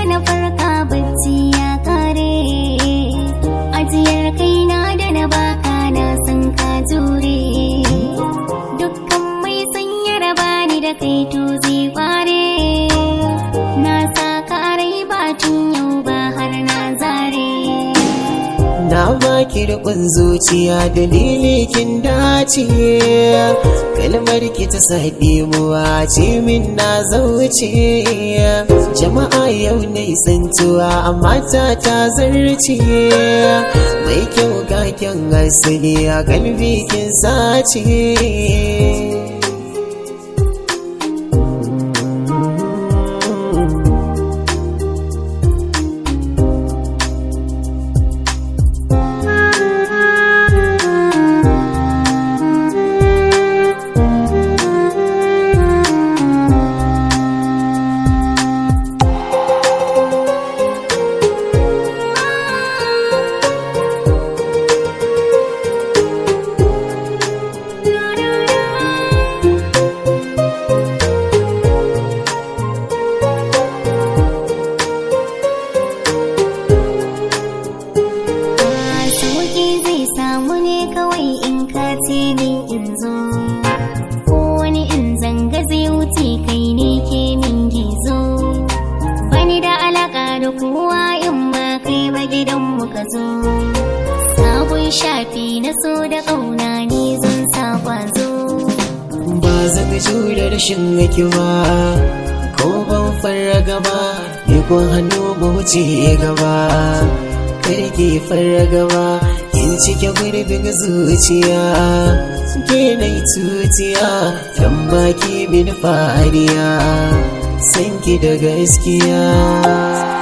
na farka bacci ya kare ajiyar kaina da na baka na san ka jure dukkan mai sanya raba ni da kai to zai kware na sa ka rai batun yau ba har na zare Na baki rikon zuciya dalili kin dace kalmar ki ta saɗi muwa ce min na zauce jama'a yau na isantuwa amma ta ta zarce mai kyau kaken asali a kalbi kin sace sauki zai samu ne kawai in ka ce ni in zo ko wani in zanga zai wuce kai ne ke min gizo bani da alaka da kowa in ba kai ba gidan mu ka zo sabon shafi na so da ƙauna ne zan sa kwazo ba zan jure rashin hikima ko ban fara gaba ni ko hannu mu wuce gaba karki fara gaba in cike gurbin zuciya ke na tutiya dan baki min fariya sanki da gaskiya